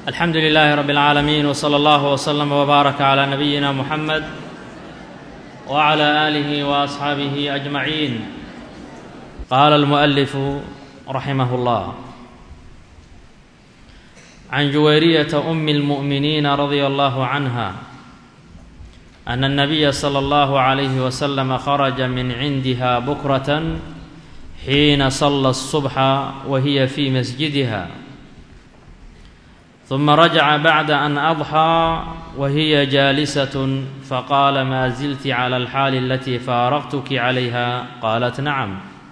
alxamdu lilaahi rab اlcaalamiin wslى allah wslm wbaaraka clى nabiyina muxamed wclى aalihi waasxaabihi ajmaciin qaala almualifu raximah اllah can juwayriyata umi اlmu'miniina radia allahu canha ana الnabiya slى اllahu عalayhi waslm kharaja min cindiha bukrata xiina sala الصubxa wa hiya fi masjidiha ثuma rajaca bacda an adxىa wa hiya jaalisat faqaala maa zilti clى alxaali alatii faaraqtuki calayha qaalat nacam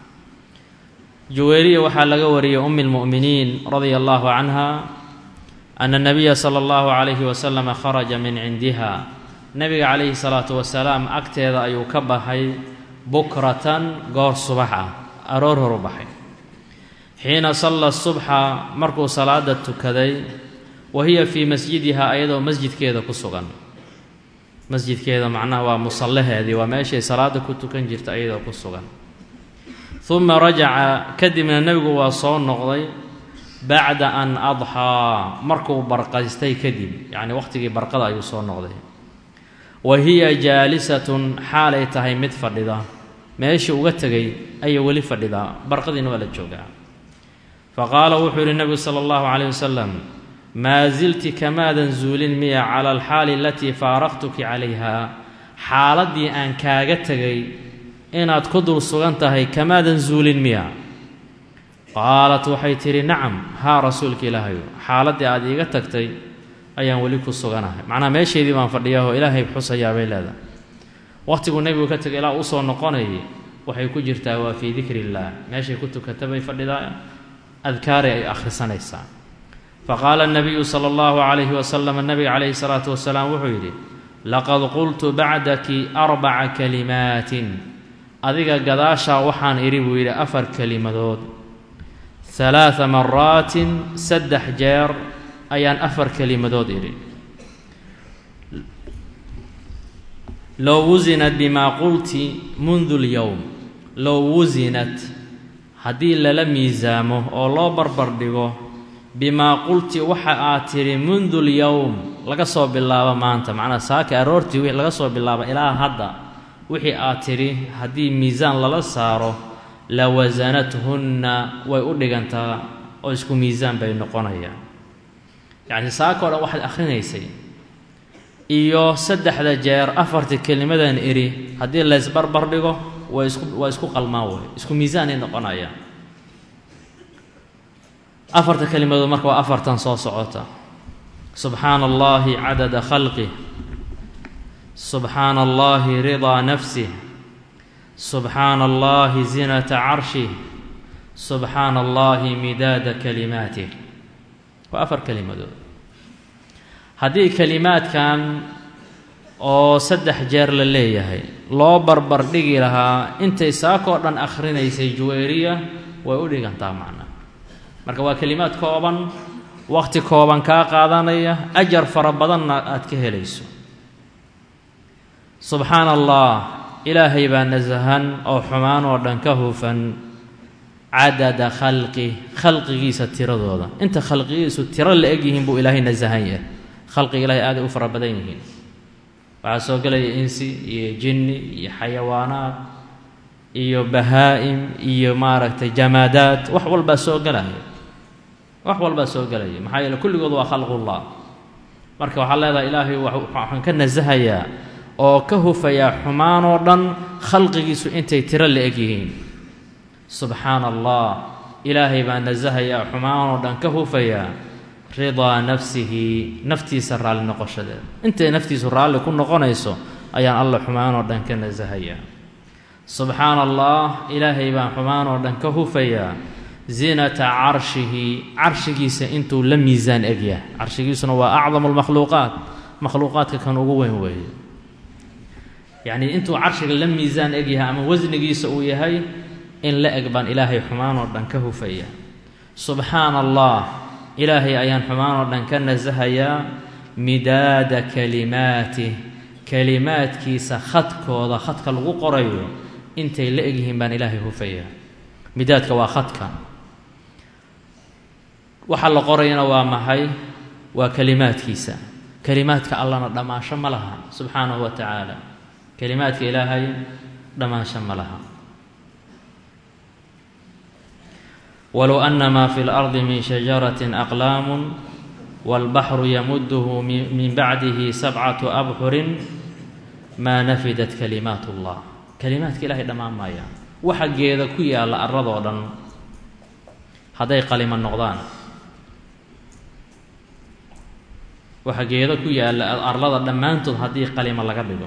juweyriya waxaa laga wariyey umi اlmu'miniin radia allahu canha ana الnabiya slى اllahu عalayhi waslm kharaja min cindiha nabiga calayhi salaatu wasalaam agteeda ayuu ka baxay bukratan goor subax ah aroor horu baxay xiina salla subxa markuu salaada tukaday wa hiya fii masjidiha ayadoo masjidkeeda ku sugan masjidkeeda macnaha waa musallaheedii waa meeshay salaada ku tukan jirta ayadoo ku sugan uma rajaca kadibna nebigu waa soo noqday bacda an adxaa markuu barqaystay kadib yacni waqhtigii barqada ayuu soo noqday wa hiya jaalisatun xaalay tahay mid fadhida meeshii uga tegay ayay weli fadhidaa barqadiina waa la joogaa fa qaala wuxuu yidhi nebigu sala allahu calayh wasalam maa silti kamaadan zuulin miya cala alxaali alatii faaraqtuki calayha xaaladdii aan kaaga tegay inaad ku dul sugan tahay kamaadan zuulin miya qaalat waxay tidhi nacam haa rasuulka ilaahayu xaaladdii aad iiga tagtay ayaan weli ku suganahay macnaha meesheedii baan fadhiyaahoo ilaahay xusayaa bay leedahay wakhtiguu nebigu ka tegay ilaa usoo noqonayay waxay ku jirtaa waa fii dikri illaah meeshay ku tukata bay fadhidaa adkaaray ay akhrisanaysaa fa qaala nabiyu sala allahu calayhi wasalam nabiga calayhi salaatu wasalaam wuxuu yidhi laqad qultu bacdaki arbaca kalimaatin adiga gadaashaa waxaan idhi buu yidhi afar kelimadood halaada maraatin saddex jeer ayaan afar kelimadood idhi low wusinat bimaa qulti mundu lyowm low wusinat haddii lala miisaamo oo loo barbar dhigo bimaa qulti waxa aad tidhi mundu lyowm laga soo bilaabo maanta macnaa saaka aroortii wixii laga soo bilaabo ilaa hadda wixii aad tidhi haddii miisaan lala saaro la wasanathunna way u dhigantaa oo isku miisaan bay noqonayaan yacni saaka o dhan waxaad akhrinaysay iyo saddexda jeer afarta kelimadan idhi haddii laysbarbar dhigo way isku waa isku qalmaan way isku miisaanay noqonayaan afarta kelimadood marka waa afartan soo socota subxaana allahi cadada khalqih subxaana allahi ridaa nafsih subxaana allahi zinata carshih subxaana allahi midaada kalimaatih waa afar kelimadood haddii kelimaadkan oo saddex jeer la leeyahay loo barbar dhigi lahaa intay saakoo dhan akhrinaysay juweyriya way u dhigantaa macnaa marka waa kelimaad kooban wakhti kooban kaa qaadanaya ajar fara badanna aad ka helayso subxaana allah ilaahay baa nasahan oo xumaan oo dhan ka hufan cadada khalqi khalqigiisa tiradooda inta khalqigiisu tiro la eg yihiin buu ilaahay nasahan yahay khalqiga ilahay aaday u fara badan yihiin waxaa soo gelaya insi iyo jinni iyo xayawaanaad iyo bahaa-im iyo maaragtay jamaadaad wax walbaa soo gelaya wax walbaa soo gelaya maxaa yeele kulligood waa khalqullah marka waxaa leedahay ilaahay waxaan ka nasahayaa oo ka hufayaa xumaan oo dhan khalqigiisu intay tiro la eg yihiin subxaana allah ilaahay baa nasahayaa xumaan oo dhan ka hufayaa ridaa nafsihi naftiisa raalli noqoshadeeda intay naftiisu raalli ku noqonayso ayaan alla xumaan oo dhan ka nasahayaa subxaana allah ilaahay baan xumaan oo dhan ka hufayaa zinata carshihi carshigiisa intuu la miisaan egyahay carshigiisuna waa acdamu lmakhluuqaat makhluuqaadka kan ugu weyn weeye yacnii intuu carshiga la miisaan egyahay ama wasnigiisa uu yahay in la eg baan ilaahay xumaan oo dhan ka hufaya subxaana allah ilaahay ayaan xumaan oo dhan ka nasahayaa midaada kalimaatih kelimaadkiisa khadkooda khadka lagu qorayo intay la egyihiin baan ilaahay hufaya midaadka waa khadka waxa la qorayana waa maxay waa kelimaadkiisa kelimaadka allana dhammaasho ma laha subxaanahu wa tacaala kelimaadka ilaahay dhammaasho ma laha walow ana maa fi اlardi min shajarati aqlaamu wاlbaxru yamuduhu min bacdihi sabcatu abxurin maa nafidat kalimaat اllah kelimaadka ilahay dhammaan maayaan waxa geeda ku yaalla arradoo dhan hadday qalimo noqdaan waxa geeda ku yaalla arlada dhammaantood haddii qalimo laga dhigo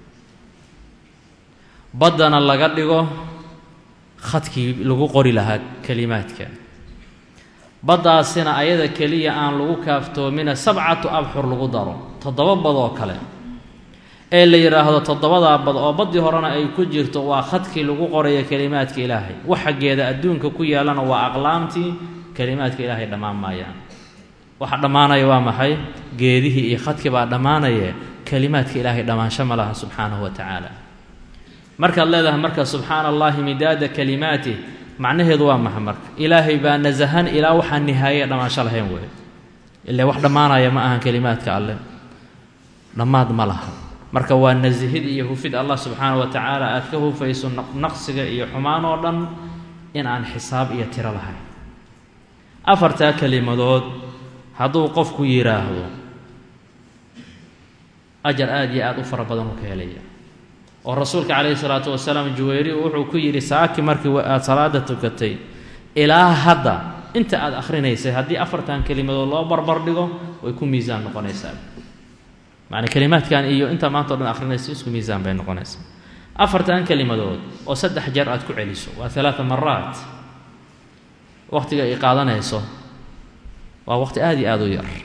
baddana laga dhigo khadkii lagu qori lahaa kelimaadka baddaasina ayada keliya aan lagu kaaftoomina sabcatu abxur lagu daro toddoba bad oo kale ee la yidhaahdo toddobadaa bad oo baddii horena ay ku jirto waa khadkii lagu qoraya kelimaadka ilaahay waxa geeda adduunka ku yaallana waa aqlaamtii kelimaadka ilaahay dhammaan maayaan waxa dhammaanaya waa maxay geedihii iyo khadkii baa dhammaanaya kelimaadka ilaahay dhammaansho ma laha subxaanahu wa tacaala markaad leedahay marka subxaana allahi midaada kalimaatih macnaheedu waa maxa marka ilaahay baa nasahan ilaa waxaan nihaaye dhammaansho lahayn wey ile wax dhammaanaya ma ahan kelimaadka alleh dhammaad ma laha marka waa nasihid iyo hufid allah subxaana wa tacaala aad ka hufayso naqsiga iyo xumaan oo dhan in aan xisaab iyo tiro lahayn afartaa kelimadood hadduu qofku yidhaahdo ajar aada iyo aada u fara badan uu ka helaya oo rasuulka calayhi salaatu wasalaam juweyri wuxuu ku yidhi saaki markii aada salaada tukatay ilaa hadda inta aada akhrinaysay haddii afartan kelimadood loo barbar dhigo way ku miisaan noqonaysaa macnaa kelimaadkan iyo inta maanta o dhan akhrinaysa isku miisaan bay noqonaysaa afartan kelimadood oo saddex jeer aad ku celiso waa alaaa maraat wakhtiga ay qaadanayso waa waqti aada iyo aada u yar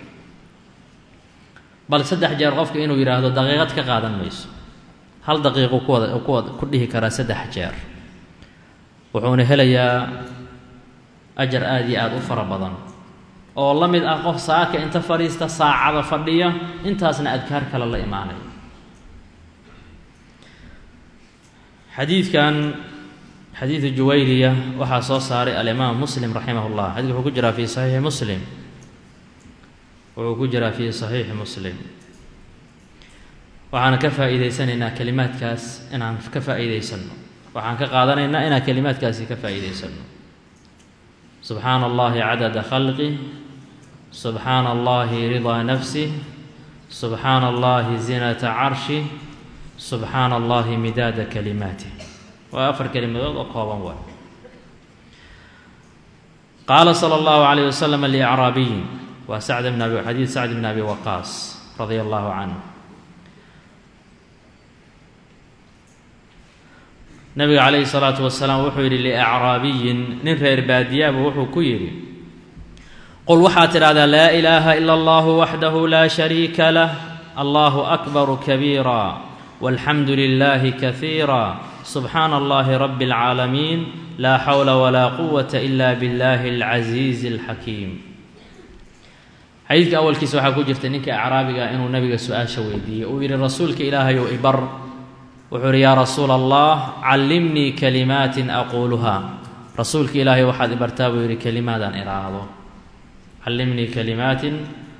bal saddex jeer qofka inuu yidhaahdo daqiiqad ka qaadan mayso hal daqiiqu kuwada kuwad ku dhihi karaa saddex jeer wuxuuna helayaa ajar aada iyo aada u fara badan oo la mid ah qof saaka inta fadhiista saacada fadhiya intaasna adkaar kale la imaanaya xadiidkan xadiidu juwayriya waxaa soo saaray alimaam muslim raximah llah xadidka wuxuu ku jiraa fi saxiixi muslim wuxuu ku jiraa fi saxiixi muslim waxaan ka faa'iidaysanaynaa kelimaadkaas inaan ka faa'iidaysanno waxaan ka qaadanaynaa inaan kelimaadkaasi ka faa'iidaysanno subxaana allahi cadada khalqih subxaana allahi ridaa nafsih subxaana allahi zinata carshih subxaana allahi midaada kalimaatih waa afar kelimadood oo kooban waay qaala sala allahu calayh wasalam liacraabiyin waa sacd bn abi xadiid sacd bn abi waqaas radia allahu canhu nabiga calayhi salaatu wasalaam wuxuu yidhi liacraabiyin nin reer baadiyaaba wuxuu ku yidhi qul waxaad tidhahdaa laa ilaaha ila allahu waxdahu laa shariika lah allahu akbaru kabiira walxamdu lilaahi kaiira subxaana allahi rabi اlcaalamiin laa xawla walaa quwata ila biاllahi اlcasiizi اlxakiim xadiidka awalkiisa waxaa ku jirta ninka acraabiga inuu nabiga su-aasha weydiiyey uu yidhi rasuulka ilaahayow ibar wuxuu yidhi yaa rasuula allah callimnii kalimaatin aquuluhaa rasuulka ilaahay waxaad ibartaa buu yidhi kelimaadaan idhaahdo callimnii kalimaatin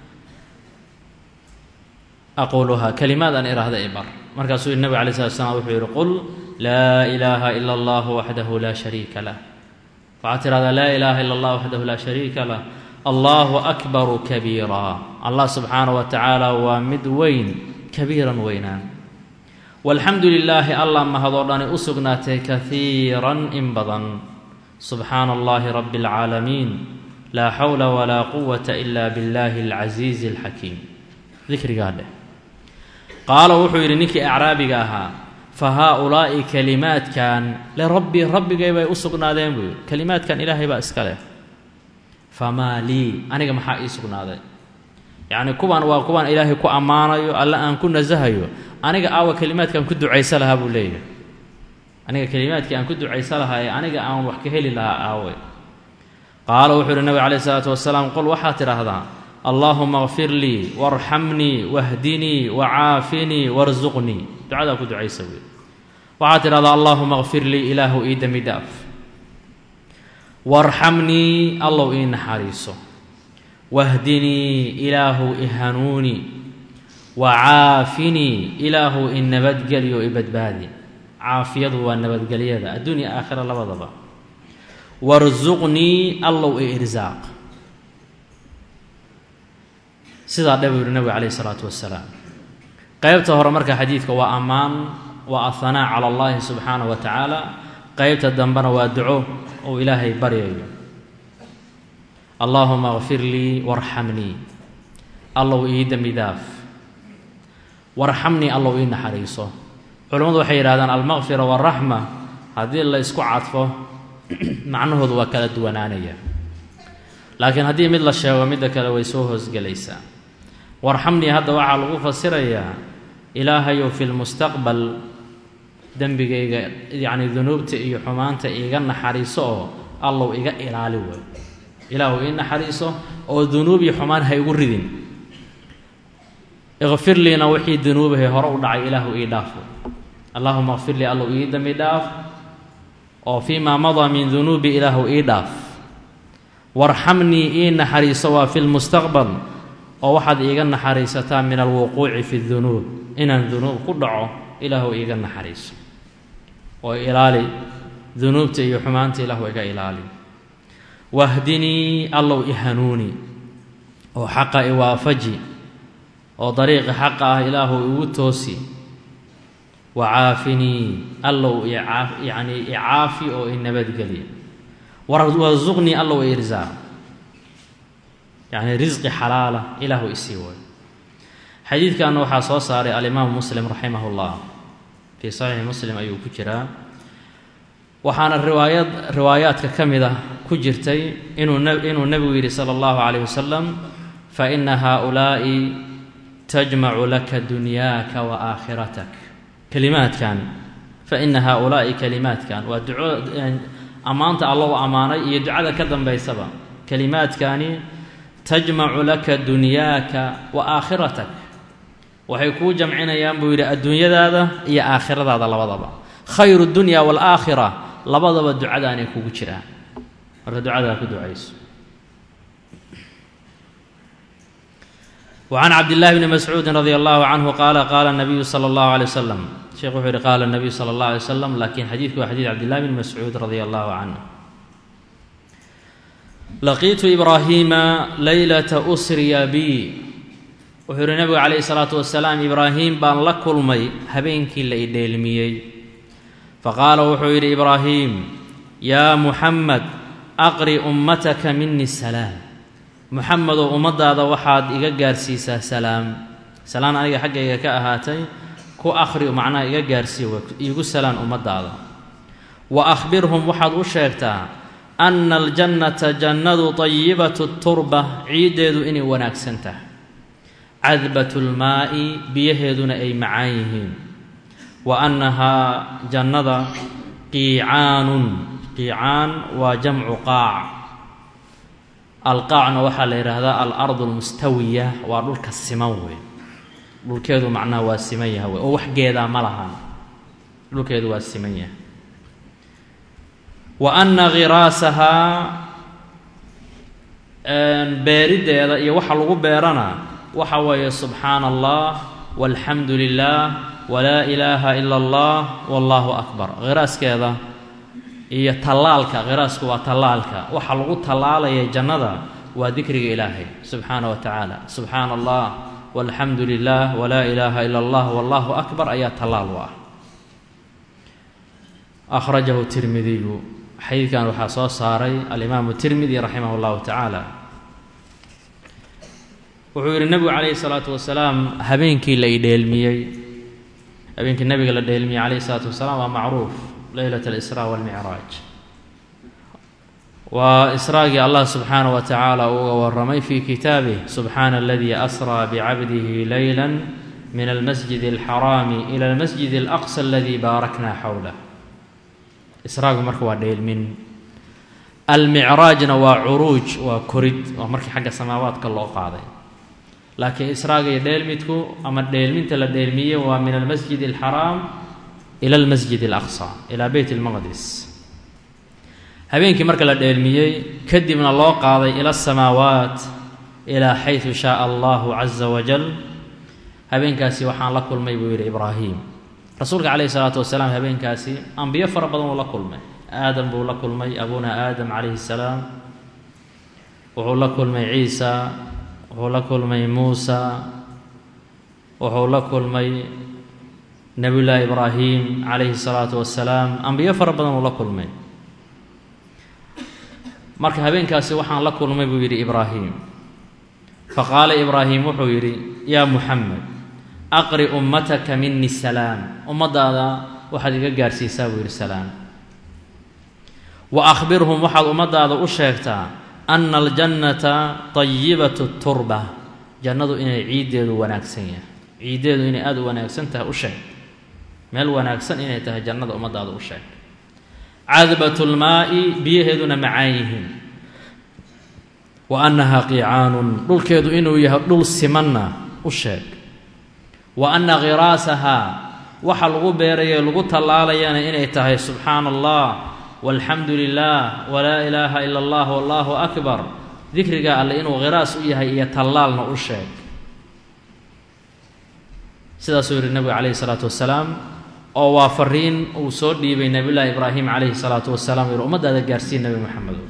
aquuluhaa kelimaadaan idhaahda ibar markaasuu yidhi nabig alay slat slam wuxuu yidhi qul laa ilaaha ila allahu waxdahu laa shariika lah waxaad tidhahdaa laa ilaaha ila allah waxdahu laa shariika lah allahu akbaru kabiira allah subxaanahu wa tacaala waa mid weyn kabiiran weynaan walxamdu lilaahi allah mahadoo dhani u sugnaatay kaiiran in badan subxaana allahi rabi اlcaalamiin laa xawla walaa quwata ila biاllahi اlcasiizi اlxakiim dikrigaa dheh qaala wuxuu yidhi ninkii acraabiga ahaa fa haa-ulaa'i kelimaadkan lirabbii rabbigay bay u sugnaadeen buu yidhi kelimaadkan ilaahay baa iska leh famaa lii aniga maxaa ii sugnaaday yacni kuwan waa kuwan ilaahay ku ammaanayo alle aan ku nasahayo aniga aawa kelimaadkaan ku ducaysa lahaa buu leeyahay aniga kelimaadkii aan ku ducaysa lahaa ee aniga aan wax ka heli lahaa aawe qaala wuxuu uhi nabig calayh isalaatu wasalaam qol waxaad tidhaahdaa allaahuma kfir lii waarxamnii wahdinii wacaafinii warsuqnii ducadaa ku ducaysa wey waxaad tidhahdaa allaahuma kfir lii ilaahu ii dembi dhaaf waarxamnii allow ii naxariiso wahdinii ilaahu ihanuuni wa caafinii ilaahu i nabadgelyo i badbaadi caafiyadu waa nabadgelyada adduunya aakhira labadaba warsuqnii allow i irsaaq sidaa dhe buu yihi nabigu calayhi isalaatu wasalaam qeybta hore marka xadiidka waa ammaan waa ahanaa cala allahi subxaanahu wa tacaala qeybta dambena waa duco uu ilaahay baryayo allaahuma kfir lii warxamnii allow ii dembi daaf warxamnii allow ii naxariiso culimmadu waxay yidhahdaan almaqfira waraxma haddii la isku cadfo macnahoodu waa kala duwanaanaya laakiin haddii mid la sheego midda kale way soo hoosgelaysaa warxamnii hadda waxaa lagu fasirayaa ilaahayow fi lmustaqbal dembigayga yacni dunuubta iyo xumaanta iiga naxariiso oo allow iga ilaali wey ilaahu ii naxariiso oo dunuub iyo xumaan ha igu ridin ikfir liina wixii dunuubahay hore u dhacay ilaahu ii dhaaf allaahuma kfir lii allow ii dembi dhaaf oo fii maa madaa min dunuubi ilaahu ii dhaaf warxamnii ii naxariiso waa fi lmustaqbal oo waxaad iiga naxariisataa min alwuquuci fi dunuub inaan dunuub ku dhaco ilaahu iiga naxariiso oo ilaali dunuubta iyo xumaanta ilaahu iga ilaali wahdinii allow i hanuuni oo xaqa i waafaji oo dariiqi xaqa ah ilaahu igu toosi wa caafinii allow yacni icaafi oo i nabadgeli warsuqnii allow i irsaaq yacni risqi xalaala ilaahu isii way xadiidkanna waxaa soo saaray alimaamu muslim raximah llah fii saxiixi muslim ayuu ku jiraa waxaana riwaayad riwaayaadka ka mid ah ku jirtay inuu inuu nebigu yidhi sala allahu calayh wasalam fa ina haaulaa'i tajmacu laka dunyaaka wa aakhiratak kelimaadkan fa ina haaulaa'i kelimaadkan waa duco ammaanta allow ammaanay iyo ducada ka dambaysaba kelimaadkani tajmacu laka dunyaaka wa aakhiratak waxay kuu jamcinayaan buu yidhi adduunyadaada iyo aakhiradaada labadaba khayru dunya waalaakhira labadaba ducadaanay kugu jiraan marka ducadaa ku ducayso وعن cبد الله بن مسعوudi رضي الله عنه qال qال النبي صلى الله عليه وسلم sheekh wuxuu yihi qال النبي صلى الله عليه وسلم lakiin xadiidku waa xadيث cبد الله بن مسعوud رضي الله عنه laqiitu إbraahiima laylaة أsriya bi wuxuu yihi nebigu calayhi الصلاaةu وaسلاam ibraahim baan la kulmay habeenkii la idheelmiyey faqaala wuxuu yidhi ibraahim yaa muxamed aqri ummataka mini salaam muxamedow ummadaada waxaad iga gaarsiisaa salaam salaan aniga xaggayga ka ahaatay ku akhri macnaha iga gaarsii iigu salaan ummadaada wa akhbirhum waxaad u sheegtaa anna aljannata jannadu tayibatu turba ciiddeedu inay wanaagsan tahay cadbatu lmaa'i biyaheeduna ay macaan yihiin wa annahaa jannada qiicaanun qiicaan waa jamcu qaac alqaacna waxaa la yidhaahdaa alardu almustawiya waa dhulka siman wey dhulkeedu macnaha waa siman yaha wey oo wax geedaa ma lahan dhulkeedu waa siman yahay wa anna khiraasahaa beeriddeeda iyo waxa lagu beerana waxa weeye subxaana allah walxamdu lilah walaa ilaaha ila allah wallaahu akbar khiraaskeeda iyo tallaalka khiraasku waa tallaalka waxa lagu tallaalaya jannada waa dikriga ilaahay subxaana wa tacaala subxaana allah walxamdu lilah walaa ilaaha ila allah wallaahu akbar ayaa tallaal u ah akhrajahu tirmidiyu xadiidkan waxaa soo saaray alimaamu tirmidi raximah llahu tacaala wuxuu yidhi nebigu calayhi salaatu wasalaam habeenkii la idheelmiyey habeenkii nebiga la dheelmiyey calayhi salaatu wasalaam waa macruuf leylat alisraa walmicraaj waa israagii allah subxaanah wa tacaala uga waramay fii kitaabih subxaana aladii asraa bicabdihi leyla min almasjid alxaraami ila almasjid alaqsa aladii baarakna xowlah israagu marka waa dheelmin almicraajna waa curuuj waa korid waa markii xagga samaawaadka loo qaaday laakiin israaga iyo dheelmidku ama dheelminta la dheelmiyey waa min almasjid alxaraam ila almasjid alaqsa ilaa beyt almaqdis habeenkii marka la dheelmiyey kadibna loo qaaday ila asamaawaat ilaa xaysu shaaa allahu caza wajal habeenkaasi waxaan la kulmay buu yidhi ibraahim rasuulka calayhi salaatu wasalaam habeenkaasi ambiyo fara badan uu la kulmay aadam buu la kulmay abuna aadam calayhi salaam wuxuu la kulmay ciisa wuxuu la kulmay muusa wuxuu la kulmay nebiyullaahi ibraahim calayhi salaatu wasalaam ambiyo fara badan uu la kulmay marka habeenkaasi waxaan la kulmay buu yidhi ibraahim faqaala ibraahim wuxuu yidhi yaa muxamed aqri ummataka mini salaam ummaddaada waxaad iga gaarhsiisaa buu yidhi salaam wa akhbirhum waxaad ummaddaada u sheegtaa ana aljannata tayibatu turba jannadu inay ciiddeedu wanaagsan yahay ciiddeedu inay aada u wanaagsan tahay u sheeg meel wanaagsan inay tahay jannada ummaddaada u sheeg cadbatulmaa'i biyaheeduna macaan yihiin wa annahaa qiicaanun dhulkeedu inuu yahay dhul simanna u sheeg wa anna khiraasahaa waxa lagu beeraye lagu tallaalayana inay tahay subxaana allah walxamdu lilah walaa ilaaha ila allah wallaahu akbar dikriga alle inuu khiraas u yahay iyo tallaalna u sheeg sidaasuu yidhi nebigu calayhi salaatu wasalaam oo waa fariin uu soo dhiibay nebiyullaahi ibraahim calayhi salaatu wasalaam yidhi ummaddaada gaarsiin nebi moxamedo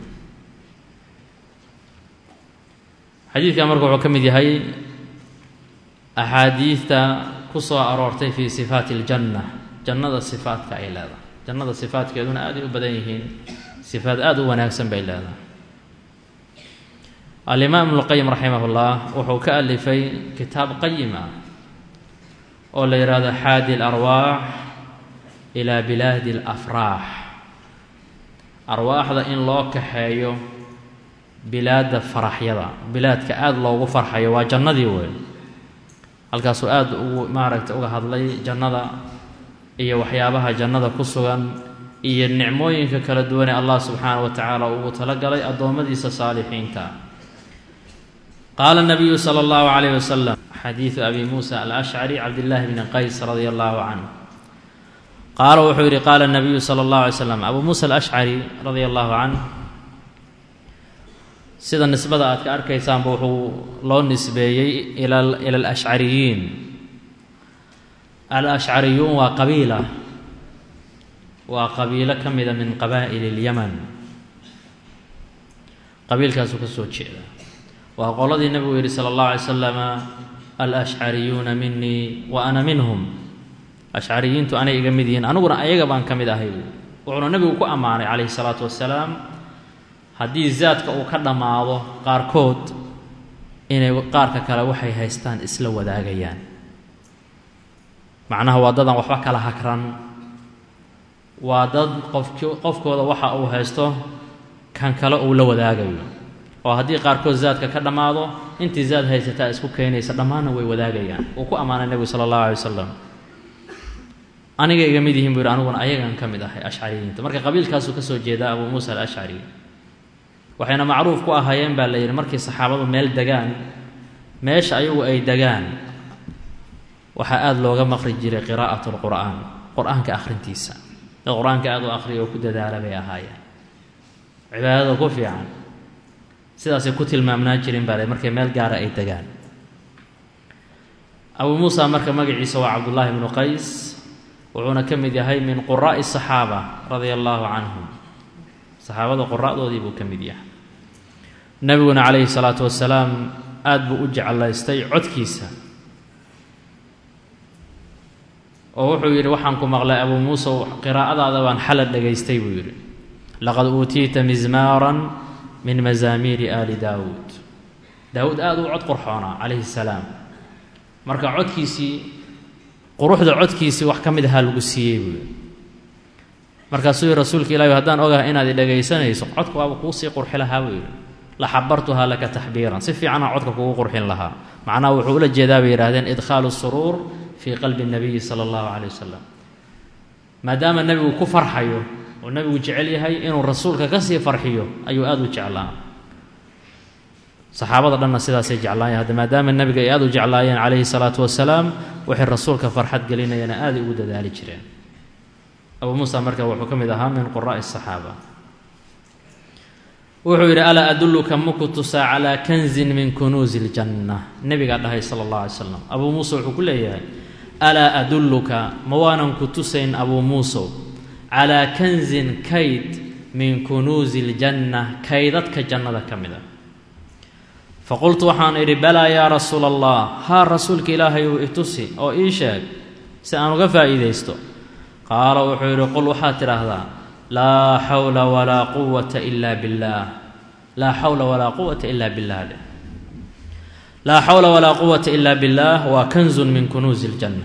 xadiidkan marka wuxuu ka mid yahay axaadiidta ku soo aroortay fii sifaati aljanna jannada sifaadka ay leedahay jannada sifaadkeeduna aaday u badan yihiin sifaad aada u wanaagsan bay leedahay alimaam ibnuqayim raximah ullah wuxuu ka alifay kitaab qayim ah oo la yidhaahdo xaadi alarwaax ilaa bilaadi alafraax arwaaxda in loo kaxeeyo bilaadda faraxyada bilaadka aada loogu farxayo waa jannadii weyn halkaasuu aada ugu maaragta uga hadlay jannada iyo waxyaabaha jannada ku sugan iyo nicmooyinka kala duwanee allah subxaana wa tacaala ugu talagalay addoommadiisa saalixiinta qaala nabiyu sala allahu calayh wasalam xadiidu abi muusa alashcari cabdillaahi bni qays radia allahu canh qaala wuxuu yidhi qaala nabiyu sala allahu alay slam abuu muusa alashcari radia allahu canh sida nisbada aad ka arkaysaanba wuxuu loo nisbeeyey ila ila alashcariyiin alashcariyuun waa qabiila waa qabiilo ka mida min qabaa'ili اlyaman qabiilkaasuu ka soo jeeda waa qoladii nebigu yidhi sala اllahu alay slama alashcariyuuna minii wa ana minhum ashcariyiintu anay iga mid yihiin aniguna ayaga baan ka mid ahay wuxuuna nebigu ku ammaanay calayhi الsalaatu wasalaam haddii zaadka uu ka dhammaado qaarkood inay qaarka kale waxay haystaan isla wadaagayaan macnaha waa dadaan waxba kala hakran waa dad qofki qofkooda waxa uu haysto kan kale uu la wadaagayo oo haddii qaarkood zaadka ka dhammaado intii zaad haysataa isku keenaysa dhammaanna way wadaagayaan uu ku ammaanay nebigu sala allahu alay wasalam aniga iga mid yihiin buu yidhi aniguna ayagan ka mid ahay ashcariyiinta marka qabiilkaasuu ka soo jeedaa abuu muusa alashcari waxayna macruuf ku ahaayeen baa la yidhi markii saxaabadu meel degaan meesha ayagu ay degaan waxaa aada looga maqri jiray qiraa'at lqur'aan qur-aanka akhrintiisa dad qur-aanka aada u akhriya oo ku dadaala bay ahaayeen cibaadada ku fiican sidaasay ku tilmaamnaa jireen baa la markay meel gaara ay degaan abuu muusa marka magaciisa waa cabdullaahi bnu qays wuxuuna ka mid yahay min quraa'i saxaaba radia allaahu canhum saxaabada qura'doodii buu ka mid yahay nebiguna calayhi salaatu wasalaam aada buu u jeclaystay codkiisa oo wuxuu yidhi waxaan ku maqlay abuu muusa qiraa'adaada baan xala dhegaystay buu yidhi laqad uutiita mizmaaran min mazaamiiri aali daawuud daawuud aada u cod qurxoonaa calayhi salaam marka codkiisii quruxda codkiisii wax ka mid ahaa lagu siiyey buu yidhi markaasuu yihi rasuulka ilahi haddaan ogahay inaad i dhegaysanayso codka waaba kuu sii qurxi lahaa buu yidhi la xabartuhaa laka taxbiiran si fiicanaa codka kugu qurxin lahaa macnaha wuxuu ula jeedaa bay yidhahdeen idkhaalu suruur fii qalbi nabiyi sala allahu caleyh wasalam maadaama nebigu ku farxayo oo nebigu jecel yahay inuu rasuulka ka sii farxiyo ayuu aada u jeclaa saxaabada dhanna sidaasay jeclaayeen hadda maadaama nebiga ay aada u jeclaayeen calayhi salaatu wasalaam waxay rasuulka farxad gelinayana aaday ugu dadaali jireen abuu muusa marka wuxuu ka mid ahaa min quraa'i asaxaaba wuxuu yidhi alaa adulluka maku tusaa calaa kanzin min kunuusi iljanna nebigaa dhahay sala allah alay slam abuu muuse wuxuu ku leeyahay alaa adulluka ma waanan ku tusayn abuu muusow calaa kanzin kayd min kunuusi iljanna kaydadka jannada ka mid a faqultu waxaan idhi balaa yaa rasuula allah haa rasuulka ilaahay uu itusi oo ii sheeg si aan uga faa'iidaysto qaala wuxuu yidhi qul waxaad tidhaahdaa laa xawla walaa quwata ila billaah laa xawla walaa quwata ila billaah dheh laa xawla walaa quwata ila billaah waa kanzun min kunuusi iljanna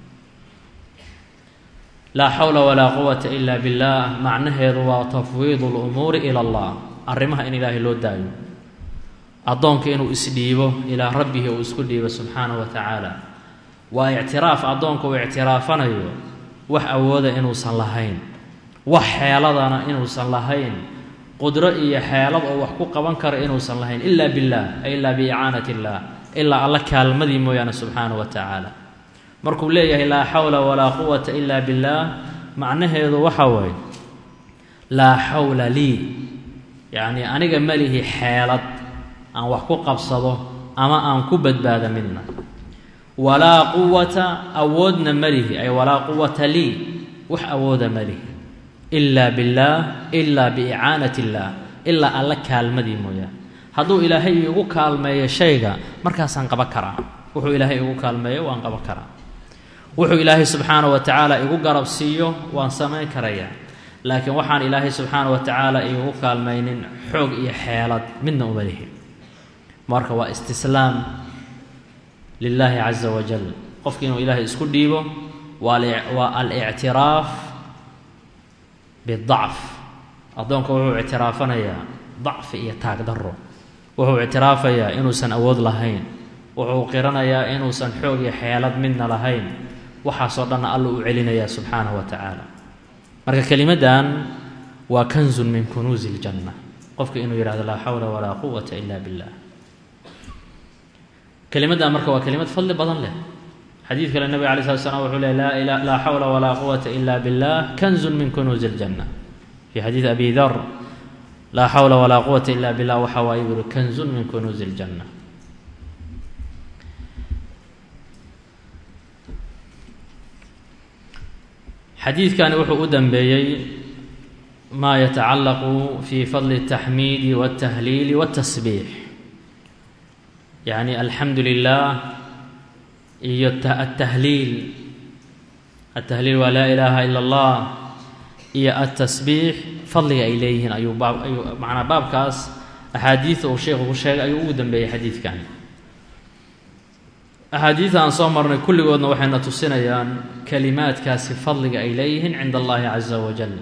laa xawla walaa quwata ila billaah macnaheedu waa tafwiidu lumuuri ila allah arrimaha in ilaahay loo daayo addoonka inuu isdhiibo ilaa rabbihi uu isku dhiibo subxaana wa tacaala waa ictiraaf addoonka uu ictiraafanayo wax awooda inuusan lahayn wax xeeladana inuusan lahayn qudro iyo xeelad oo wax ku qaban kara inuusan lahayn ilaa billaah ay ilaa biicaanati illaah ilaa alla kaalmadii mooyaane subxaana wa tacaala markuu leeyahay laa xawla walaa quwata ila billaah macnaheedu waxa waaye laa xawla lii yacnii aniga malihi xeelad aan wax ku qabsado ama aan ku badbaado midna walaa quwata awoodna malihi ay walaa quwata lii wax awooda malihi ilaa billaah ilaa biicaanati illaah ilaa alla kaalmadii mooyaane hadduu ilaahay igu kaalmeeyo shayga markaasaan qaban karaa wuxuu ilaahay igu kaalmeeyo waan qaban karaa wuxuu ilaahay subxaana wa tacaala igu garab siiyo waan samayn karayaa laakiin waxaan ilaahay subxaana wa tacaala igu kaalmaynin xoog iyo xeelad midna uma lihi marka waa istislaam lilaahi caza wajal qofki inuu ilaahay isku dhiibo waa alictiraaf bidacf addoonka wuxuu ictiraafanayaa dacfi iyo taagdaro wuxuu ictiraafayaa inuusan awood lahayn wuxuu qiranayaa inuusan xoog iyo xeelad midna lahayn waxaasoo dhanna alla u celinayaa subxaanahu wa tacaala marka kelimaddan waa kanzun min kunuusi iljanna qofka inuu yidhahdo laa xawla walaa quwata ila billah kelimaddan marka waa kelimad fadli badan leh xadiid kale nebiga alay slat slam wuxuu ley laa xawla walaa quwata ila billah kanzun min kunuusi iljanna fii xadiid abi dar laa xawla walaa quwata ila billah waxa waaye buri kanzun min kunuusi iljanna xadiidkani wuxuu u dambeeyey maa yatacallaqu fi fadli الtaxmiidi wاltahliili wاltasbiix yacni alxamdu lilah iyo altahliil altahliil waa laa ilaaha ila اllah iyo altasbiix fadliga ay leeyihiin ayuu baab ayuu macnaa baabkaas axaadiida uu sheekhu ku sheegay ayuu ugu dambeeyey xadiidkan axaadiida aan soo marnay kulligoodna waxayna tusinayaan kelimaadkaasi fadliga ay leeyihiin cinda allahi caza wajal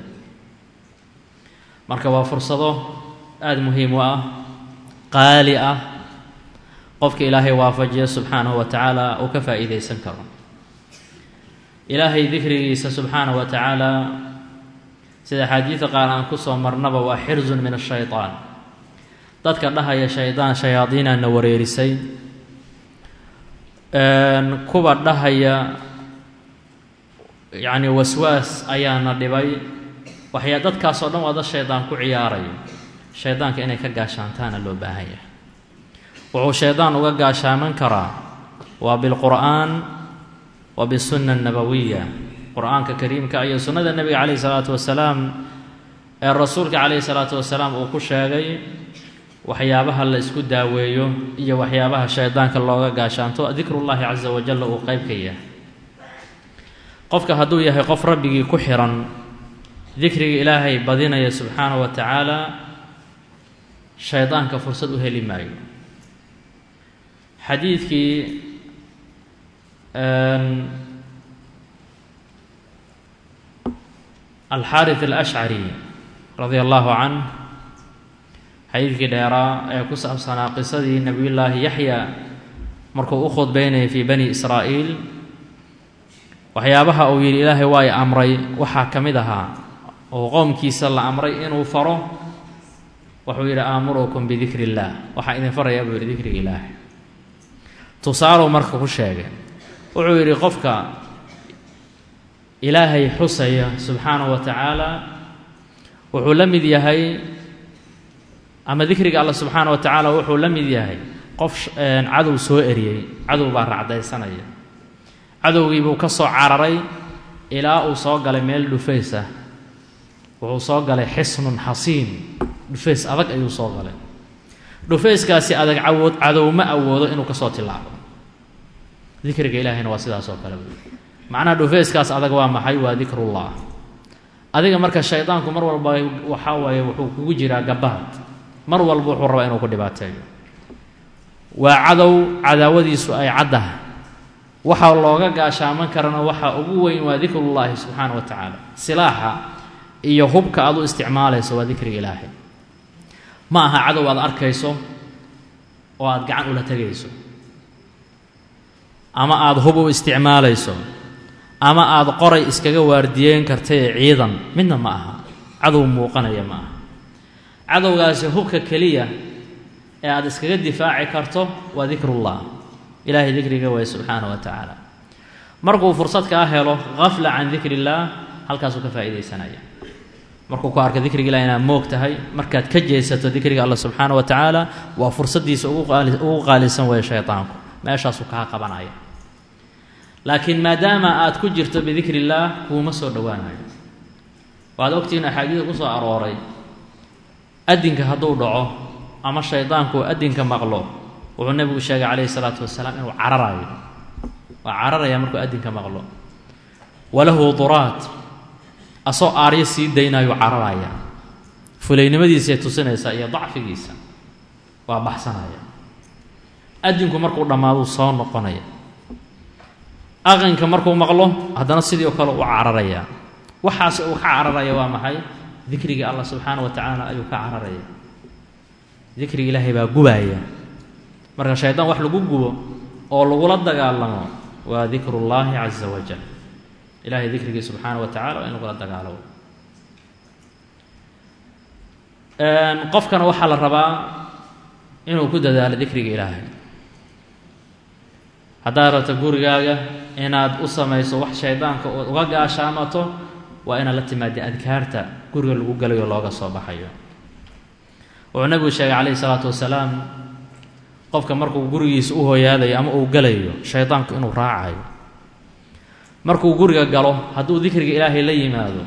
marka waa fursado aada muhiim u ah qaali ah qofka ilaahay waafajiya subxaanahu wa tacaala uu ka faa'iidaysan karo ilaahay dikrigiisa subxaanahu wa tacaala sida axaadiida qaar aan kusoo marnaba waa xirzun min ashaytaan dadka dhahaya shaydaan shayaadiinaana wareerisay kuwa dhahaya yacni waswaas ayaana dhibay waxyaa dadkaasoo dhan waa dad shaydaan ku ciyaarayo shaydaanka inay ka gaashaantaana loo baahan yahay wuxuu shaydaan uga gaashaaman karaa waa bilqur'aan wa bisunna annabawiya qur-aanka kariimka iyo sunnada nebiga calayhi salaatu wasalaam ee rasuulka calayhi salaatu wasalaam uu ku sheegay waxyaabaha la isku daaweeyo iyo waxyaabaha shaydaanka looga gaashaanto dikrullaahi casa wajalla uu qeyb ka yahay qofka hadduu yahay qof rabbigii ku xiran dikriga ilaahay badinaya subxaanahu wa tacaala shaydaanka fursad u heli maayo xadiidkii alxaarith alashcari radia allahu canh xadiidkii dheeraa ee ku saabsanaa qisadii nebiyullaahi yaxya markuu u khudbeynayay fii bani israa'iil waxyaabaha uu yidhi ilaahay waa i amray waxaa ka mid ahaa oo qoomkiisa la amray inuu faro wuxuu yidhi aamurukum bidikri illaah waxaa idin farayaa buu yidhi dikriga ilaahay tusaaluu marka ku sheegay wuxuu yidhi qofka ilaahay xusaya subxaanahu wa tacaala wuxuu la mid yahay ama dikriga alla subxaana wa tacaala wuxuu la mid yahay qof cadow soo eriyey cadow baa racdaysanaya cadowgii buu ka soo cararay ilaa uu soo galay meel dhufays ah wuxuu soo galay xisnun xasiin dhufays adag ayuu soo galay dhufayskaasi adag cawood cadow ma awoodo inuu ka soo tilaabo dikriga ilaahayna waa sidaas oo kale macnaha dhufayskaas adag waa maxay waa dikrullah adiga marka shaydaanku mar walba waxaa waaye wuxuu kugu jiraa gabaad mar walba wuxuu rabaa inuu ku dhibaateeyo waa cadow cadaawadiisu ay caddaha waxaa looga gaashaaman karana waxaa ugu weyn waa dikrullaahi subxaana wa tacaala silaaxa iyo hubka aad u isticmaalayso waa dikriga ilaahay ma aha cadow aad arkayso oo aad gacan ula tegayso ama aada hub u isticmaalayso ama aada qoray iskaga waardiyeyn karta ee ciidan midna ma aha cadow muuqanaya ma aha cadowgaasi hubka keliya ee aada iskaga difaaci karto waa dikrullah ilaahay dikriga waay subxaana wa tacaala markuu fursad kaa helo hafla can dikri illaah halkaasuu ka faa'iidaysanaya markuu ku arka dikriga ilah inaad moog tahay markaad ka jeesato dikriga allah subxaana wa tacaala waa fursaddiisa ugu qaalisan weeye shaydaanku meeshaasuu kaa qabanaya laakiin maadaama aad ku jirto bidikri illaah kuuma soo dhowaanayo waad ogtihiin axaadiida ku soo arooray adinka hadduu dhaco ama shaydaanku adinka maqlo wuxuu nebigu sheegay calayhi salaatu wasalaam inuu cararayo waa cararaya markuu adinka maqlo walahu duraad asoo aaryo sii daynayuu cararaya fulaynimadiisay tusinaysaa iyo dacfigiisa waa baxsanaya adinku markuu dhammaaduu soo noqonaya aqanka markuu maqlo haddana sidii o kale u cararaya waxaas uu ka cararaya waa maxay dikrigii allah subxaana wa tacaala ayuu ka cararaya dikriga ilaahay baa gubaaya marka shaydaan wax lagu gubo oo lagula dagaalamo waa dikrullaahi caza wajal ilahay dikrigii subxaana wa tacala waa in lagula dagaalamo qofkana waxaa la rabaa inuu ku dadaalo dikriga ilaahay haddaad rabto gurigaaga inaad u samayso wax shaydaanka ood uga gaashaamato waa inaad la timaada adkaarta guriga lagu galayo looga soo baxayo wuxuu nabigu sheegay calayhi salaatu wasalaam qofka markuu gurigiisa u hooyaadayo ama uu galayo shaydaanku inuu raacayo markuu guriga galo hadduu dikriga ilaahay la yimaado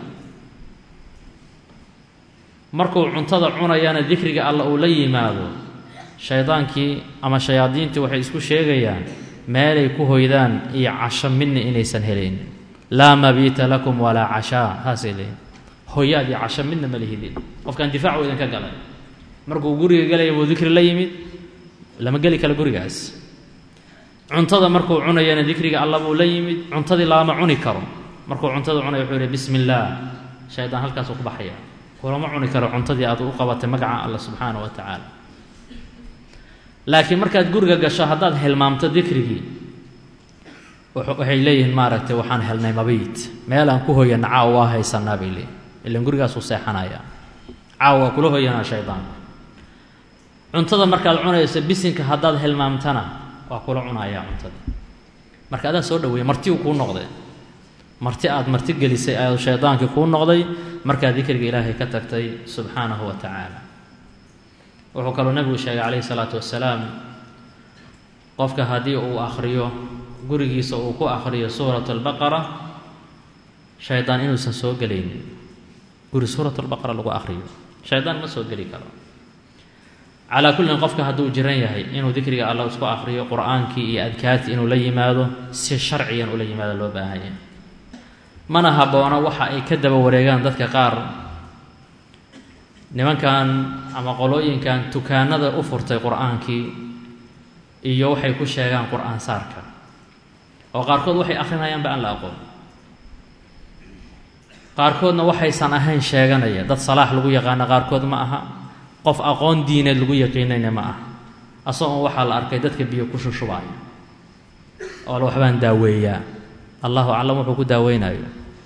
markuu cuntada cunayana dikriga alla uu la yimaado shaydaankii ama shayaadiintii waxay isku sheegayaan meelay ku hoydaan iyo casho midna inaysan helayn laa mabiita lakum walaa cashaa saasay leeyiin hoyaad iyo casho midna ma lihidin qofkaan difaacu idinka galay markuu guriga galaya buu dikri la yimid lama geli karo gurigaas cuntada markuu cunayana dikriga alla buu la yimid cuntadii lama cuni karo markuu cuntada cunaya wuxuu yihi bismi illaah shaydaan halkaasuu ku baxaya kulama cuni karo cuntadii aad u qabatay magaca alla subxaana wa tacaala laakiin markaad guriga gasho haddaad hilmaamto dikrigii waxay leeyihiin maaragtay waxaan helnay mabiit meelaan ku hoyana caawa waa haysanaa bay leeyihin ilan gurigaasuu seexanaya caawa waa kula hoyanaa shaydaanku cuntada markaad cunayso bisinka haddaad hilmaamtana waa kula cunayaa cuntada marka adaa soo dhaweeyey martiu kuu noqday marti aad marti gelisay ayuu shaydaankii kuu noqday markaad dikriga ilaahay ka tagtay subxaanahu wa tacaala wuxuu kaloo nebigu sheegay calayhi salaatu wasalaam qofka haddii uu akhriyo gurigiisa uu ku akhriyo suurat albaqara shaydaan inuusan soo gelaynin guri suurat albaqara lagu akhriyo shaydaan ma soo geli karo calaa kullin qofka hadduu jiran yahay inuu dikriga alla isku akhriyo qur-aankii iyo adkaartii inuu la yimaado si sharcigan ula yimaado loo baahanya mana habboona waxa ay ka daba wareegaan dadka qaar nimankan ama qolooyinkan tukaanada u furtay qur-aankii iyo waxay ku sheegaan qur-aan saarka oo qaarkood waxay akhrinayaanba aan la aqoon qaarkoodna waxaysan ahayn sheeganaya dad salaax lagu yaqaana qaarkood ma aha qof aqoon diineed lagu yaqiinayna ma aha asagoo waxaa la arkay dadka biyo ku shushubaya oo la waxbaan daaweeyaa allahu aclam wuxuu ku daaweynayo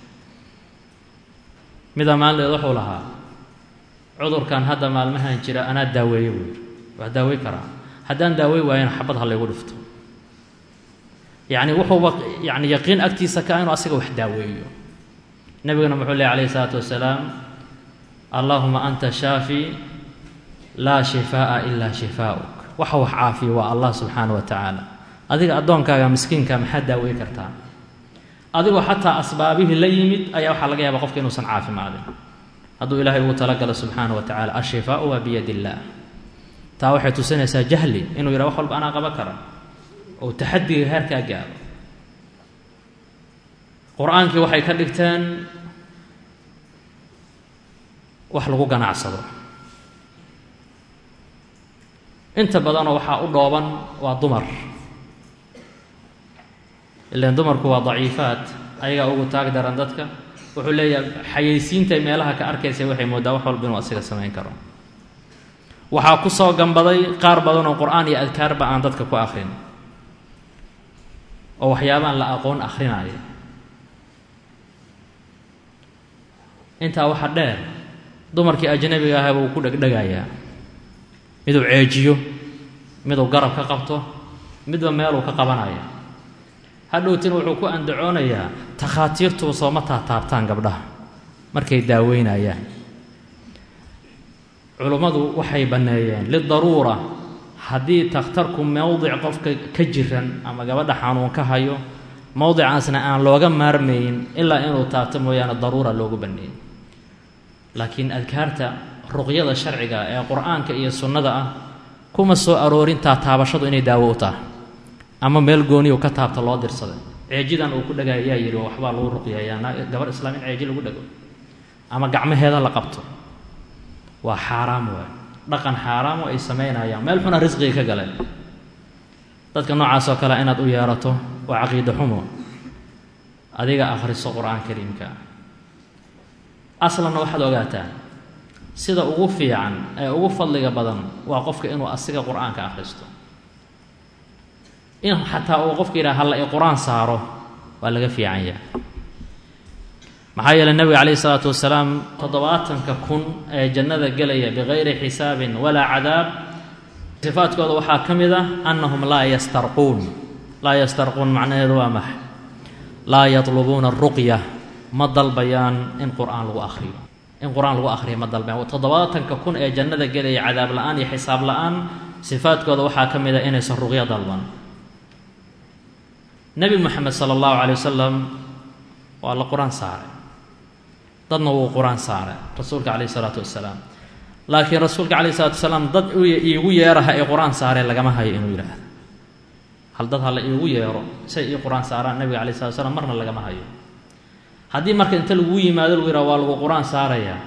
midaa maalinleed wuxuu lahaa cudurkan hadda maalmahan jira anaa daaweeye buu yidhi waa daawey karaa haddaan daawey waayana xabad ha laygu dhifto yacni wuxuuba yani yaqiin agtiisa ka inuu asaga wax daaweeyo nebiguna muxuu lehy alayhi isalaatu wasalaam allahuma anta shaafi laa shifaa'a ilaa shifaa'uk waxa wax caafiya waa allah subxaana wa tacaala adiga addoonkaaga miskiinka maxaad daawey kartaa adigoo xataa asbaabihii la yimid ayaa waxaa laga yaaba qofka inuusan caafimaadin hadduu ilaahay ugu talagalo subxaana wa tacala ashifaau waa biyad illaah taa waxay tusinaysaa jahli inuu yidhaha wax walba anaa qaban kara oo taxadiga heerkaa gaaro qur-aankii waxay ka dhigteen wax lagu ganacsado inta badanoo waxaa u dhooban waa dumar ilan dumarku waa daciifaad ayagaa ugu taag daran dadka wuxuu leeyahay xayaysiintay meelaha ka arkaysa waxay moodaa wax walba inuu asiga samayn karo waxaa ku soo gambaday qaar badan oo qur-aan iyo adkaarba aan dadka ku akrin oo waxyaabaan la aqoon akrinaayo intaa waxa dheer dumarkii ajnabiga ahaba uu ku dhegdhegayaa miduu ceejiyo miduu garab ka qabto midba meeluu ka qabanaya hadhowtina wuxuu ku andacoonayaa takhaatiirtuba sooma taataabtaan gabdhaha markay daaweynayaan culummadu waxay banneeyeen lidaruura haddii takhtarku mowdic qofka ka jiran ama gabadha xanuun ka hayo mowdicaasna aan looga maarmayn ilaa inuu taabto mooyaane daruura loogu banneeyey laakiin adkaarta ruqyada sharciga ee qur-aanka iyo sunnada ah kuma soo aroorin taataabashadu inay daawo u tahay ama meel gooniyu ka taabta loo dirsaday ceejidan uu ku dhagay ayaa yidhi waxbaa lagu ruqyayaa gabar islaam in ceeji lagu dhago ama gacmaheeda la qabto waa xaaraam waay dhaqan xaaraamo ay samaynayaan meel xuna risqiga ka galeen dadka noocaas oo kale inaad u yeerato waa caqiida xumo adiga akhriso qur-aan kariimka aslanna waxaad ogaataa sida ugu fiican ee ugu fadliga badan waa qofka inuu asiga qur-aanka akhristo in xataa uu qofka yidhaha halla i qur-aan saaro waa laga fiican yahay maxaa yeeley nebiga calayhi isalaatu wasalaam toddobaatanka kun ee jannada gelaya bikayri xisaabin walaa cadaab sifaadkooda waxaa ka mid ah annahum laa yastarquun laa yastarquun macnaheedu waa max laa yatlubuuna aruqya ma dalbayaan in qur-aan lagu akhriyo in qur-aan lagu akhriyo ma dalbayaan toddobaatanka kun ee jannada gelaya cadaab la-aan iyo xisaab la-aan sifaadkooda waxaa ka mid ah inaysan ruqyo dalban nebi moxamed sala allahu calay wasalam waa la qur-aan saaray dadna wuu qur-aan saaray rasuulka calayhi isalaatu wasalaam laakiin rasuulka calayhi salatu wasalaam dad iigu yeeraha ee qur-aan saaree lagama hayo inuu yidhaahdo hal dad hala iigu yeero say ii qur-aan saaraan nabiga calayhi salatu wasalaam marna lagama hayo haddii marka inta laguu yimaado lagu yidhaha waa lagu qur-aan saarayaa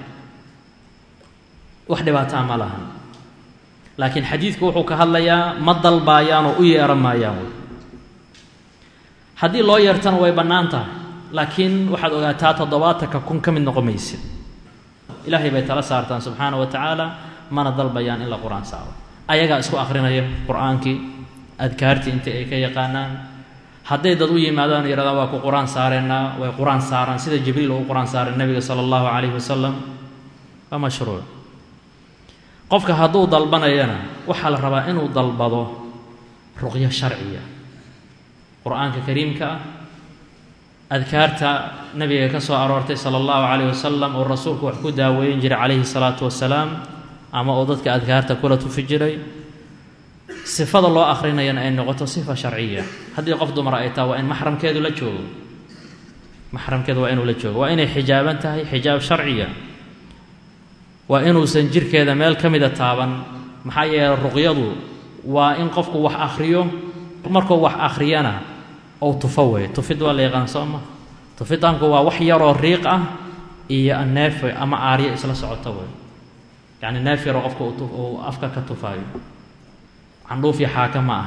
wax dhibaataa ma lahan laakiin xadiidku wuxuu ka hadlayaa ma dalbaayaanoo u yeeran maayaan wey haddii loo yeertana way bannaan tahay laakiin waxaad ogaataa toddobaatanka kun ka mid noqon maysid ilaahay bay tala saartaan subxaana wa tacaala mana dalbayaan in la qur-aan saaro ayagaa isku akhrinaya qur-aankii adkaartii intii ay ka yaqaanaan hadday dad u yimaadaan yidhahdaan waa ku qur-aan saareennaa way qur-aan saaraan sida jibriil uu qur-aan saaray nebiga sala allahu calayhi wasalam waa mashruuc qofka hadduu dalbanayana waxaa la rabaa inuu dalbado ruqyo sharciya qur-aanka kariimka ah adkaarta nabiga ka soo aroortay sala allahu calayh wasalam oo rasuulku wax ku daaweyn jiray calayhi salaatu wasalaam ama oo dadka adkaarta kula tufi jiray sifada loo akrinayana ay noqoto sifa sharciya haddii qof dumar ay taha waa in maxramkeedu la joogo maxramkeedu waa inuu la joogo waa inay xijaaban tahay xijaab sharciya waa inuusan jirkeeda meel ka mida taaban maxaa yeeley ruqyadu waa in qofku wax akhriyo markuu wax akhriyana ou tufo wey tufid waa la yaqaan soo ma tufidaanku waa wax yaroo riiq ah iyo neef ama aaryo isla socoto wey yacni neef yaroo qofka uu afka ka tufaayo candhuuf iyo xaaka ma ah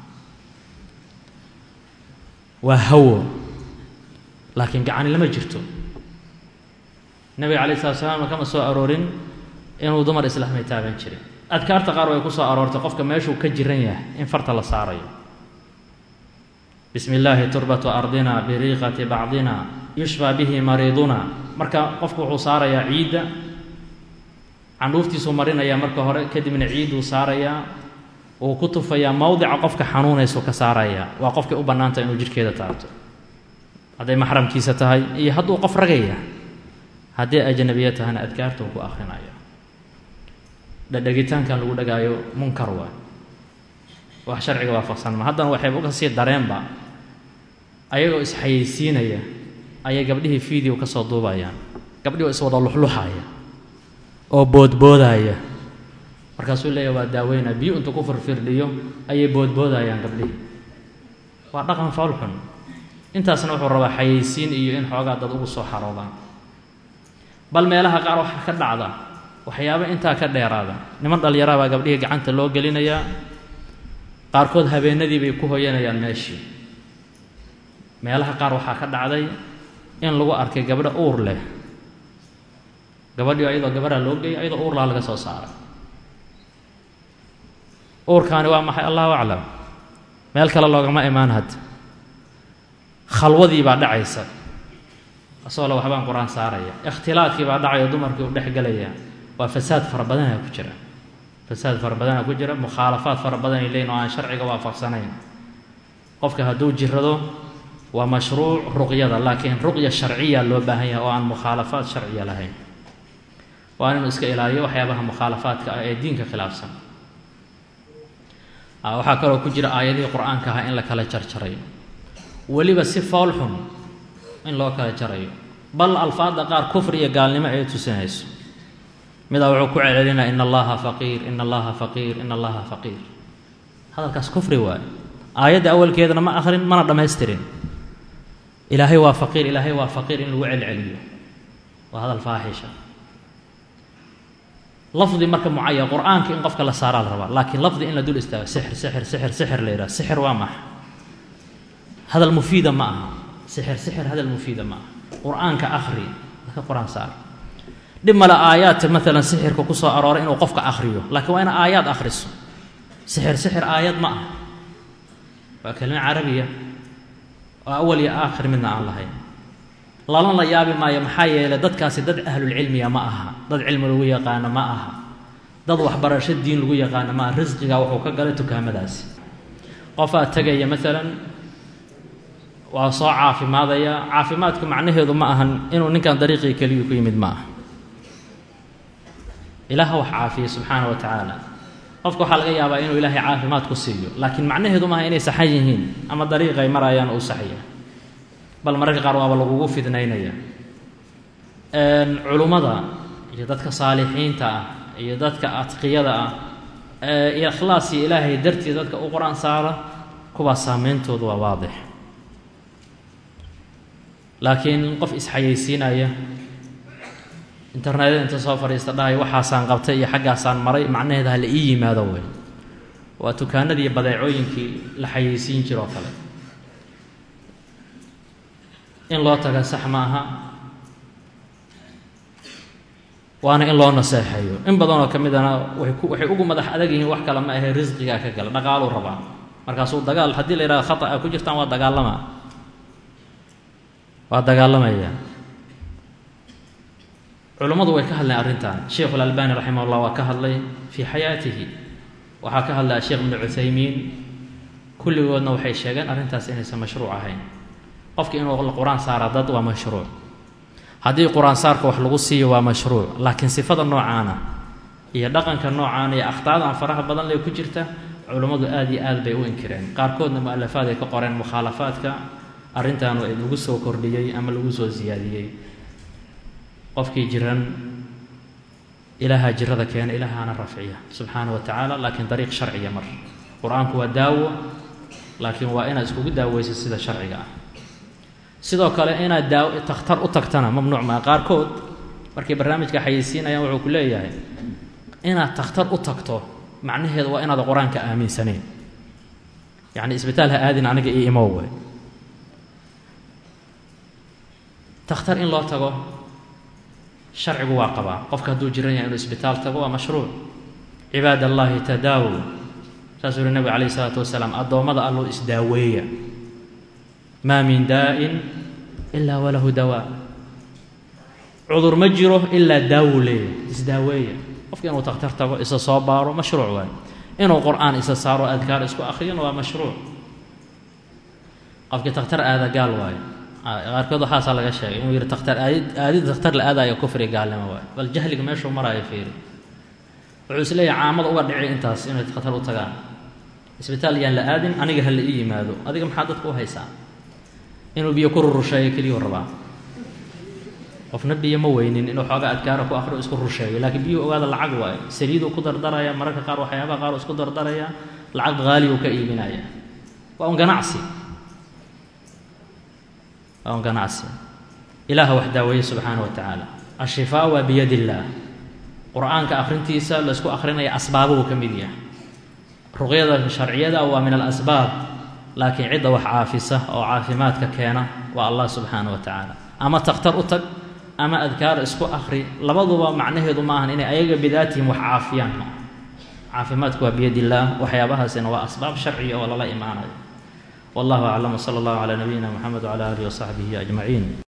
waa hawo laakiin gacani lama jirto nebiga calai slat slam kama soo aroorin inuu dumar islaamay taaban jiray adkaarta qaar way ku soo aroortay qofka meeshuu ka jiran yahay in farta la saarayo bismi illaahi turbatu ardina biriiqati bacdina yushfaa bihi mariiduna marka qofku wuxuu saarayaa ciidda candhuuftiisuu marinayaa marka hore kadibna ciidduu saarayaa uu ku tufayaa mowdica qofka xanuunaysuu ka saarayaa waa qofkay u bannaantah inuu jidhkeeda taabto hadday maxramkiisa tahay iyo hadduu qof ragaya haddii ajnabiya tahayna adkaartuu ku akrinaya dhadhegitaankan lagu dhagaayo munkar waay wax sharciga waafaqsan ma haddana waxayba uga sii dareenba ayagoo isxayeysiinaya ayay gabdhihii video ka soo duubayaan gabdhii oo iswada luxluxaya oo boodboodaya markaasuu leeyahy waa daaweynaa biyo intuu ku firfirdhiyo ayay boodboodayaan gabdhihii waa dhaqan foolxun intaasna wuxuu rabaa xayeysiin iyo in xoogaa dad ugu soo xaroodaan bal meelaha qaar waxaa ka dhacda waxyaaba intaa ka dheeraada niman dhallinyaraha baa gabdhihii gacanta loo gelinayaa qaarkood habeenadii bay ku hoyanayaan meeshii meelaha qaar waxaa ka dhacday in lagu arkay gabdho uur leh gabadhii ayadoo gabadhaa loo geeyay ayadoo uurlaa laga soo saaray uurkaani waa maxay allahu aclam meel kale loogama imaan hadda khalwadii baa dhacaysa asagoo le waxbaan qur-aan saaraya ikhtilaadkii baa dhacayo dumarkii u dhex gelaya waa fasaad fara badanaa ku jira fasaad fara badanaa ku jira mukhaalafaad fara badanay leeyiin oo aan sharciga waafaqsanayn qofka hadduu jirado waa mashruuc ruqyada laakiin ruqya sharciya loo baahan yahay oo aan mukhaalafaad sharciya lahayn waa inuu iska ilaaliyo waxyaabaha mukhaalafaadka ah ee diinka khilaafsan waxaa kaloo ku jira aayadihii qur-aanka ahaa in la kala jarjarayo weliba si fool xun in loo kala jarayo bal alfaadda qaar kufri iyo gaalnimo ay tusinayso midaa wuxuu ku celcelinaya in allaha faqiir in allaha faqiir in allaha faqiir hadalkaas kufri waayo aayadda awalkeedana ma akhrin mana dhammaystirin ilaahay waa faqiir ilaahay waa faqiir in lagu celceliyo waa hadal faaxisha lafdi marka mucayan qur-aanka in qofka la saaraa la rabaa laakiin lafdi in la dul istaago sixir sixir sixir sixir la yidhaha sixir waa maxa hadal mufiida ma aha sixir sixir hadal mufiida ma aha qur-aanka akhri dadka qur-aan saar dhib male aayaadka maalan sixirka ku soo arooray inuu qofka akhriyo laakiin waa ina aayaad akhriso sixir sixir aayad ma aha waa kelimo carabiya oo awal iyo aakhir midna aan lahayn lala la yaabi maayo maxaa yeelay dadkaasi dad ahlulcilmiya ma aha dad cilmi lagu yaqaano ma aha dad waxbarasho diin lagu yaqaano ma aha risqigaa wuxuu ka galay tukaamadaasi qofaa tegaya maalan waa soo caafimaadaya caafimaadku macnaheedu ma ahan inuu ninkan dariiqii keliyu ku yimid ma aha ilaaha wax caafiya subxaana wa tacaala qofka waxaa laga yaabaa inuu ilaahay caafimaad ku siiyo laakiin macnaheedu maaha inay saxan yihiin ama dariiqay marayaan uu saxya bal mararka qaar waaba lagugu fidnaynaya culummada iyo dadka saalixiinta ah iyo dadka adqiyada ah ee ikhlaasi ilaahay dartii dadka u qor-aan saara kuwaas saameyntoodu waa waadix laakiin qof isxayeysiinaya internetyada inta soo fadhiista dhahay waxaasaan qabtay iyo xaggaasaan maray macnaheeda ha la ii yimaado wey waa tukaanadii badeecooyinkii la xayeysiin jiroo kale in loo taga sax ma aha waana in loo naseexeeyo in badanoo ka midana way ku waxay ugu madax adag yihiin wax kale ma ahe risqigaa ka gala dhaqaaluu rabaa markaasuu dagaal haddii la yidhahdo khata a ku jirtaan waa dagaalama waa dagaalamaya culummadu way ka hadleen arrintan sheikhu اlalbani raximah اllah waa ka hadlay fii xayaatihi waxaa ka hadlaya sheekh ibnu cuthaymiin kulligoodna waxay sheegeen arrintaas inaysan mashruuc ahayn qofki inuu qur-aan saara dad waa mashruuc haddii qur-aan saarka wax lagu siiyo waa mashruuc laakiin sifada noocaana iyo dhaqanka noocaana iyo akhtaadan faraha badan lee ku jirta culummadu aad iyo aad bay u inkireen qaarkoodna mu-alafaad ay ka qoreen mukhaalafaadka arrintaanu ay lagu soo kordhiyey ama lagu soo siyaadiyey qofkii jiran ilaahaa jirada keena ilaahaana rafciya subxaana wa tacaala laakiin dariiq sharciya mar qur-aanku waa daawo laakiin waa inaad iskugu daaweyso sida sharciga ah sidoo kale inaad daaw takhtar u tagtana mamnuuc maa qaarkood markay barnaamijka xayeysiinayaan wuxuu ku leeyahay inaad takhtar u tagto macnaheedu waa inaad qur-aanka aaminsanayn yacni isbitaal ha aadin aniga io imow wey takhtar in loo tago sharcigu waa qabaa qofka hadduu jiran yahay inuu isbitaal tago waa mashruuc cibaad allaahi tadaawu saasuu yihi nabiga calayh isalaatu wasalaam addoommada alloo isdaaweeya maa min daa'in ilaa walahu dawaa cudur ma jiro ilaa daawu leeyahy isdaaweeya qofka inuu takhtar tago isa soo baaro mashruuc waay inuu qur-aan isa saaro adkaar isku akhriyana waa mashruuc qofkii takhtar aada gaal waayo qaarkood waxaasaa laga sheegay inuu yihi takhtar aadid aadid takhtar la aadayo kufri gaalnimo waayo bal jahliga meeshuu maraayo fiiri wuxuu is leeyahay caamada uga dhici intaas inay khatar u tagaan isbitaal yaan la aadin aniga ha la ii yimaado adiga maxaa dadka u haysaa inuu biyo ku rurusheeyo keliyuu rabaa qofna biyo ma weynin inuu xoogaa adkaara ku akrio isku rusheeyo laakiin biyuhu ogaada lacag waayo saliiduu ku dardaraya mararka qaar waxyaabaha qaar isku dardaraya lacag haali uu ka iibinaya waa un ganacsi waa un ganacsi ilaaha wax daaweeye subxaana wa tacaala ashifaa waa biyad illaah qur-aanka akhrintiisa laysku akhrinaya asbaabuhu ka mid yahay ruqyada sharciyada waa min alasbaab laakiin cidda wax caafisa oo caafimaadka keena waa allah subxaana wa tacaala ama takhtar u tag ama adkaar isku akhri labaduba macnaheedu ma ahan inay ayaga bidaatihim wax caafiyaan caafimaadku waa biyad illaah waxyaabahaasina waa asbaab sharciya oo lala imaanayo wallahu aclam wsala allahu calaa nabiyina moxamed wcala aalihi wasaxbihi ajmaciin